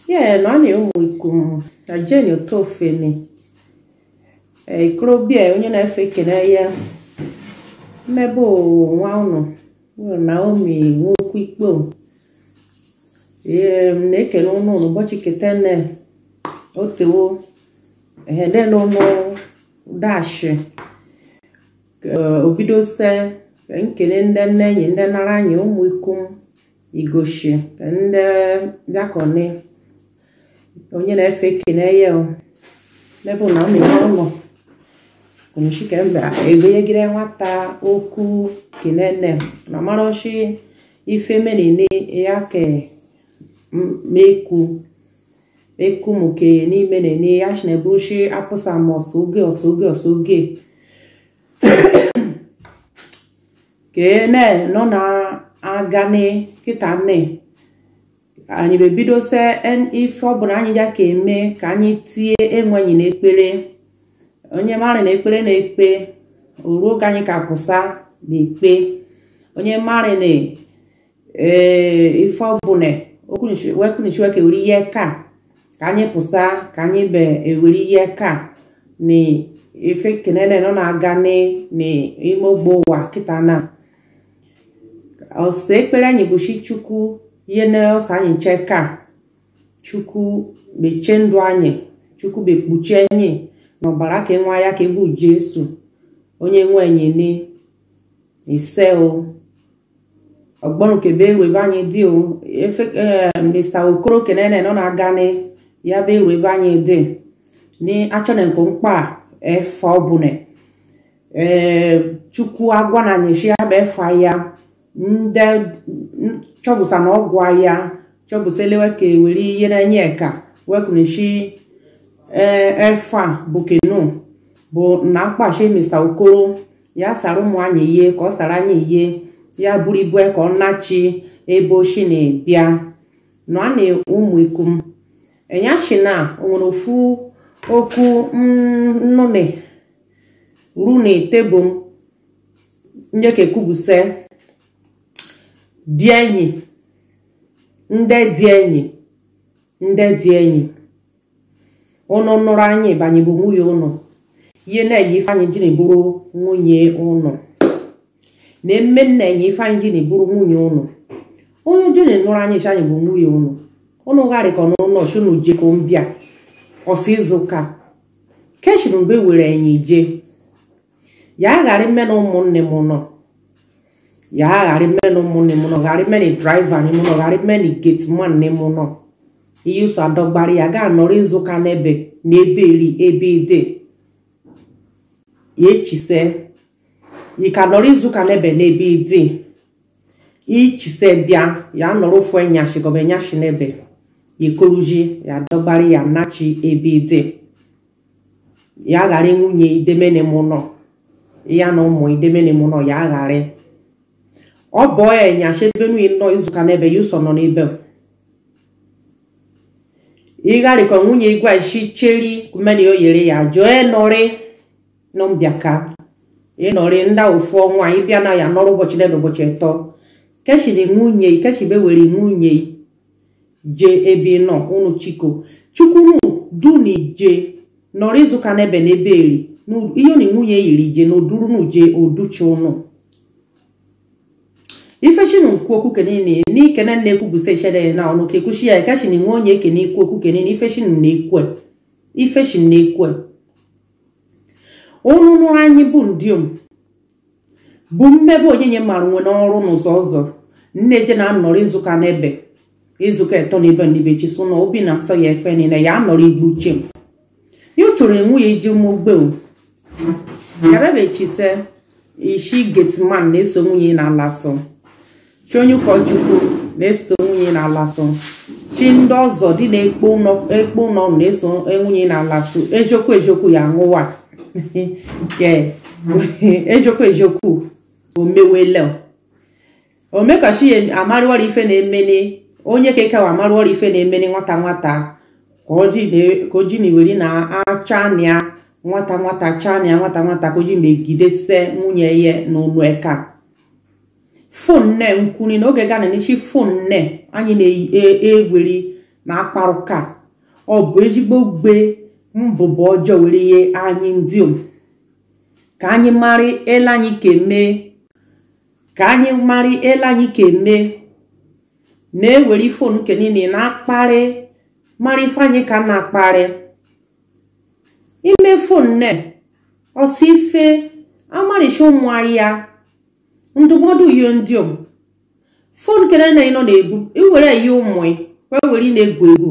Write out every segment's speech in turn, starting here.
Yeah, nani umwikum na Jane Otofemi. Eh, ikorobịa onye na-efe ekele ya mmebe nwa unu bụ Naomi nwokwu ikpo ee m na-ekele unu n'ụbọchị ketene otewo ehedela unu dashi obido site ka nkele ndị nne enyi ndị nara anyị ụmụ ikum igoshi ka ndị bịakọni onye na-efe ekele ya mebe na mmemme ụlọ kunishike mbe egonyegire nwata okwu kenene na maroshi ife menene yake meku meku muke ni menene yashne brushi apusa mosuge osuge osuge kene nọ na agani kịta nne anyị bebido se ife ọbụla anyị ya ka eme ka anyị tie enwenyi n'ekpere onye mara na ekpere na-ekpe oruo oge anyị ka pụsa na-ekpe onye mara na ife ọbụla wekwunishiwe ka ewere ihe ka ka anyị pụsa ka anyị be ewere ihe ka na ife kenene nọ na-aga n'ime ogbo ụwa kịta na ọsịsa ekpere anyị bụ shi chukwu ihe na ọsọ anyị nche ka chukwu mechie ndụ anyị chukwu bekpuchie anyị n'ọbara ka nwa ya ka ebu jesu onye nwe enyene ise o ọgbọnụ kebe ewebe anyị dị o efe mr okoro kenene nọ na-aga ni ya bụ ewebe anyị dị ni achọna nke mkpa efe ọbụla ee chukwu agwa na nyeshi ya bụ efe ya ndị chọbụsa na ọgwụ ya chọbụsa elewe ka ewere ihe na-enye ka wekuneshi efa bụ kenu bụ na mkpachi mr okoro ya sara ụmụ anyị ihe ka ọ sara anyị ihe ya buru ibu ka ọ nachi ebe oshi na-ebịa nọ a na ụmụ ikum enyashi na o nwere ofu okwu nnụnụ ru na tebụl njeke kwubuse dị enyi ndị dị enyi ndị dị enyi ụnụ nụrụ anyị banye bụ nwunye ụnụ ihe na-enye ifeanyị ji na-eburu nwunye ụnụ na emme nna enye ifeanyị ji na-eburu nwunye ụnụ onye ji na-enụrụ anyị chi anyị bụ nwunye ụnụ ụnụ gharịkọ n'ụlọ chunu jekọ mbịa ọsọ ịzụka keshiri mgbe were enyi je ya ghara ime na ụmụnne m nọ ya ghara ime na ụmụnne m nọ ghara ime na draiva m nọ ghara ime na gateman m nọ ihe ụsọ adọgbara ya gaa nọrọ izuụka n'ebe n'ebe eri ebe ide ya echise yi ka nọrọ izuụka n'ebe n'ebe ide ichise bịa ya nọrọ ofu enyashi gọba enyashi n'ebe ya ekoruji ya adọgbara ya nachi ebe ide ya ghara nwunye idemene m nọ ya na ụmụ idemene m nọ ya ghara ọ bụọ ya enyashi ebe nwunye nọ izuụka n'ebe ya ụsọ nọ n'ebe ịgharịkọ nwunye igwe isi cheri kumeni o yere ya jụọ ịnọrị nọmbiaka ịnọrị nda ofu ọnwa ịbịa na ya nọrọ ụbọchị na ụbọchị atọ keshiri nwunye keshibe were nwunye je ebe nọ unu chiko chukwunu duni je nọrọ izuụka n'ebe n'ebe eri ihe na nwunye yiri je na odurunu je oduchi unu ifeshinu nkwu okwu kenene ni kene na-ekwu bụ seshede na ọnụ ka ekwuchi ya ekeshin nwe onye ekene ikwu okwu kenene ifeshin na-ekwe ifeshin na-ekwe ụnụnụ anyị bụ ndiom bụ mmebe onyenye mara nwe n'ọrụ n'ụzọ ọzọ nne je na anọrọ ịzụka n'ebe ịzụka eto n'ebe n'ibe chiso na obi na-asọ ya efe niile ya anọrọ igbu uche m ya chọrọ nwunye iji mụgbe ya bebe chise ishi getman na-eso nwunye na-ala sọ chi onye ụkọchukwu na-eso nwunye na-ala sọ chi ndị ọzọ dị na-ekpo ụlọ na-eso nwunye na-ala so eziokwu eziokwu ya ṅụwa nke eziokwu eziokwu omewele omekachi ya amarịwara ife na-emene onye kekewa amarịwara ife na-emene nwata nwata ka o ji na iweri na-acha ya nwata nwata chania nwata nwata ka o ji megidese nwunye ya n'ụlọ eka fon nne nkwuni n'oge ga na-enechi fon nne anyị na-eweri na akparụ ka ọ bụ ezigbo gbe mbụbọ ọjọọ were ihe anyị ndị om ka anyị mara ele anyị keme ka anyị mara ele anyị keme na-ewere fon nke niile na-akparị mara ife anyị ka na-akparị ime fon ne ọsọ ife amaricha ụmụ ahịa ndụmọdụ uyo ndị om fon kere na ịnọ na-ebu iwere ya ụmụ wee were na-egwu egwu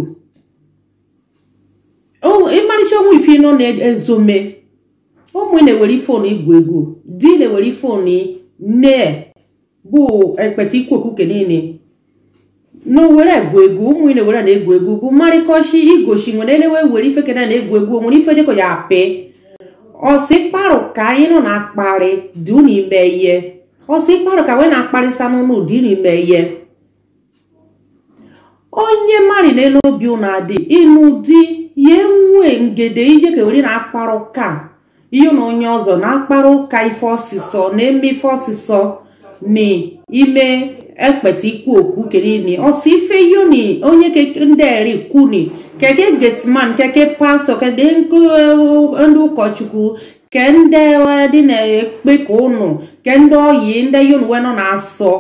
ịmarịcha onwe ife ịnọ na-ezome ụmụ na-ewere fon igwu egwu di na-ewere fon nne bụ ekpete ikwu okuke niile na were egwu egwu ụmụ ị na-ewere na-egwu egwu bụ mmarịkọchi igochi nwere elewe were ife kena na-egwu egwu nwere ife dịka ya apị ọsị kparụ ka anyị nọ na-akparị dị n'ime ihe ọsị kparụ ka we na-akparịsa n'ụlọ dị n'ime ihe onye mmadụ n'elu obi ụnụ adị ịnụ di ya enwe ngede ije ka were na-akparụ ka ihe na onye ọzọ na-akparụ ụka ife ọsịsọ na-eme ife ọsịsọ na ime ekpete ikwu okwu kenini ọsị ife yoni onye ndị eri kwuni keke getman keke pastọ kede ndị ụkọchukwu ke ndị dị na-ekpe ka ụnụ ke ndị oyi ndị yoni we nọ na-asọ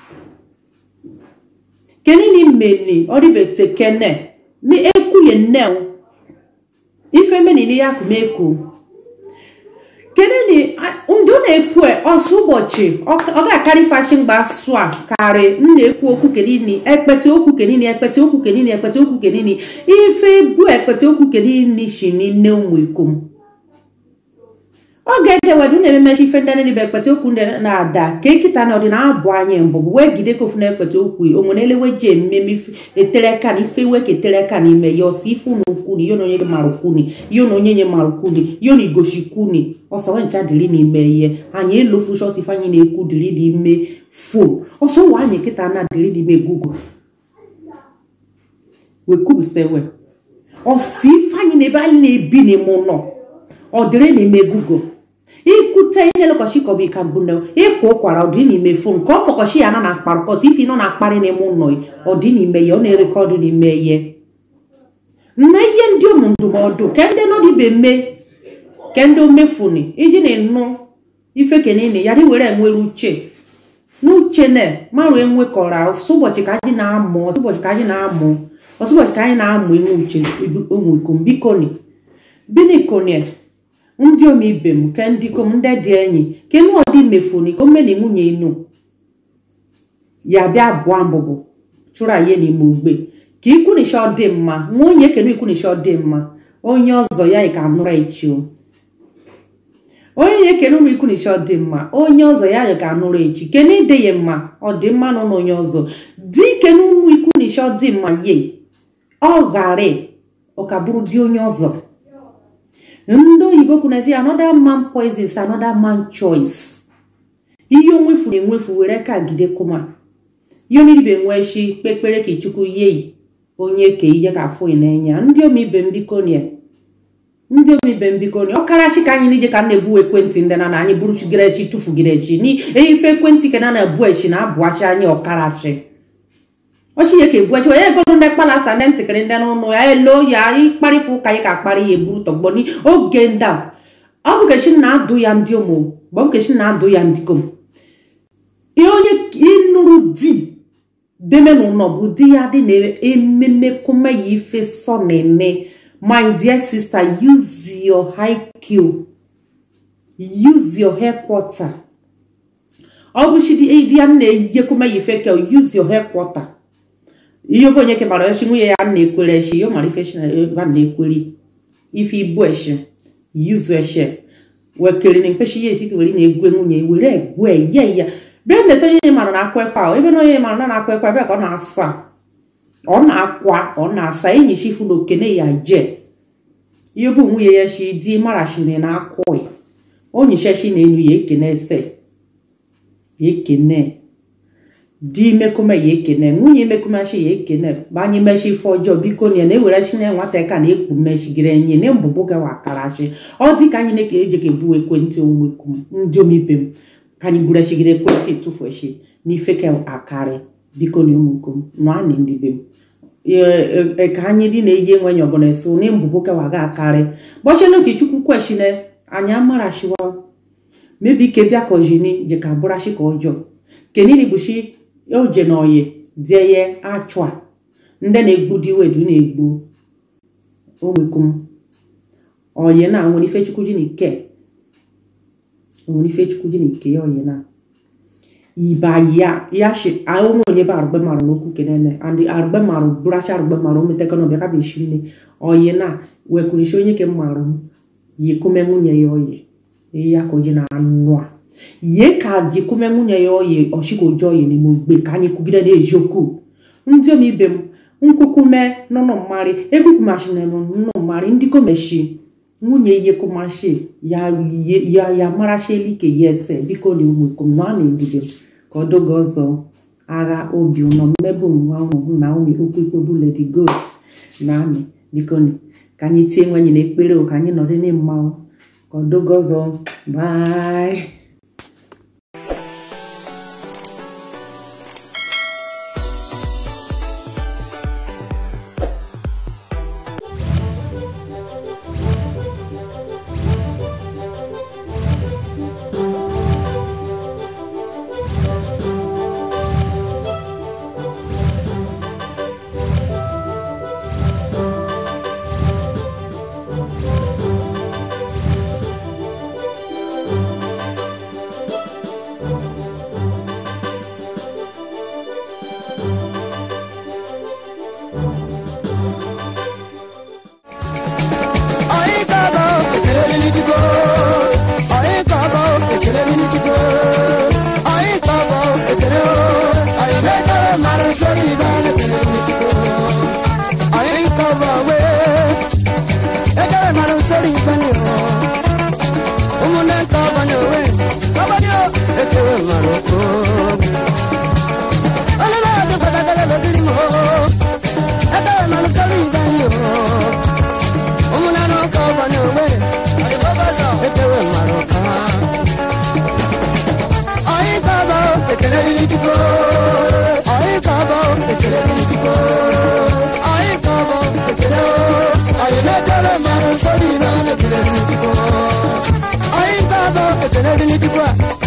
kenini meni ọdịbete kene ni ekwuye nne ife menini ya kumeku kenini ndị ọ na-ekwu ọsọ ụbọchị ọ ga-akarị fashi mgbe asụ a karị m na-ekwu okwu kenini ekpete okwu kenini ekpete okwu kenini ekpete okwu kenini ife bu ekpete okwu kenini shi n'ime ụmụ ikom oge edewedu na-ememechi ife ndị niile bụ ekpete okwu ndị na-ada ka ekita na ọdịna abụ anyị mbụ bụ wee gide kofu na ekpete okwu onwere elewe ji ememe etereka na ife iwe ka etereka n'ime ya ọsọ ife ụnụ kwuni ihe na onye mara kwuni ihe na onye nye mara kwuni ihe na igoshi kwuni ọsọ ncha dịrị n'ime ihe anyị elofu shọs ife anyị na-ekwu dịrị n'ime fon ọsọ ụwa anyị kịta na dịrị n'ime google wekwurusewe ọsọ ife anyị na ebe anyị na-ebi n'ime ụlọ ọ dịrị n'ime google ikwute ihe lekọchi kọbụ ka gbune ịkwa ụkwara ọdị n'ime fon ka ọ mọkọchi ya na na akparụ kọsi ife nọ na-akparị n'ime ụlọ ọdị n'ime ya ọ na-erekọdụ n'ime ihe nna ihe ndị ụmụ ndụmọdụ ke ndị nọdịbe mme ke ndị omefuni iji na-enụ ife kenini ya dị were enwere uche n'uche na marụ enwekọrọ ụbọchị ka anyị na-amụ ụbọchị ka anyị na-amụ ụbọchị ka anyị na-amụ inwe uche ụmụ ikom bikoni binikonie ndị omibe m ke ndị kom ndị dị enyi ke nụ ọdị mefuni ka omeni nwunye inu ya bịa abụọ mbụbụ chụrụ anyị n'ime ugbe ka ikwunisha ọ dị mma nwunye kenu ikwunisha ọ dị mma onye ọzọ ya ka anụrụ echi onye ya ekene ụmụ ikwunisha ọ dị mma onye ọzọ ya ga anụrụ echi kene ide ya mma ọ dị mma n'ụlọ onye ọzọ di kene ụmụ ikwunisha ọ dị mma ye ọ ghara ọ ka bụrụ di onye ọzọ ndị oyibo kwunazi another man poison is another man choice ihe onwefuru enwefu were ka gide kuma ihe oniribe nweshi kpekpere ka chukwu yeyi onye ke ihe ka afụ n'enya ndị omibe mbikonia ndị omibe mbikonia ọkarachi ka anyị n'ije ka na-ebu ekwentị ndị na na anyị bụrụ chigerechi tụfugirechi n'ife ekwentị ka na na-ebu echi na abụachi anyị ọkarachi ọchị ya ka ebu echi wee ego ndị kpalasa ndị ntịkịrị ndị n'ụlọ ya elo ya ịkparịfụ ụka anyị ka akparị ya eburu tọgbọ n'oge ndị a ọ bụ kechi na-adụ ya ndị ụmụ bụ kechi na-adụ ya ndị kom onye ịnụrụ di deme n'ụlọ bụ di ya dị na-ememe kume ya ife sọ na-eme my dear sister use your IQ use your headquarter ọ bụ chi di ya na-eyihe kume ya ife ka use your headquarter ihe oge onye kebara echi nwunye ya na-ekwere echi yo mara ife ba na-ekweri ife ibu echi yuzu echi wekere na mkpechi ya esi were na-egwe nwunye were egwe ye ya bịa na-ese onye mara na-akwa ekwe ahụ ebe na onye mara na na-akwa ekwe ebe ka ọ na-asa ọ na-akwa ọ na-asa enyi chi ifu na okene ya je ihe bụ nwunye ya chi di marachiri na akwụ onyi shechi na enu ya ekene ese ya ekene di mekume ya ekene nwunye mekumechi ya ekene banye mechi ife ọjọọ biko na na-ewere chi na nwata ka na-ekpu mechigiri enyi na mbụbụ gawa akarachi ọ dị ka anyị na-eke eji ka ebu ekwentị onwekum ndị omibe m ka anyị buru echigiri ekwentị tụfu echi n'ife ka akarị biko na ụmụkom nụanị ndị be m ka anyị dị na-eyi enwenye ọbụla esi ụnị mbụbụ kewa ga akarị bọchenu ka chukwu kweshine anyị amarashiwa mebi ke bịa ka ojini je ka bụrashi ka ọjọọ kenini bụshi oje na oyi dieye achụa ndị na-egbu dị wedu na-egbu omekum oyi na nwere ife chukwu ji na ike nwere ife chukwu ji na ike ya oyi na iba ya ya shi a onwe onye ba arụgbe marụ n'okwu kenene and arụgbe marụ bụracha arụgbe marụ ometeka na ọbịa ka bụ nne oyi na wekwurishi onye ke marụ m yikume nwunye ya oyi ya ka oji na anụ a ye ka yikume nwunye ya oyi ọchịka oji oyi n'ime ogbe ka anyị kwugide na-eji okwu ndị om ibe m nkwukume nụnụ mmarị ekwukumashina nụnụ mmarị ndị komeshi nwunye ihe kumashi ya ya ya marasheli ke ya ese biko na ụmụikom na na ndidi m ka ọ doge ọzọ agha obi ụnọ mmebe nwa ụmụ na umi okwu ikpobu lady ghost na amị biko ni ka anyị tie nwenye na ekpere ka anyị nọrọ na mmanwụ ka ọ doge ọzọ bye Sorry, man, I'm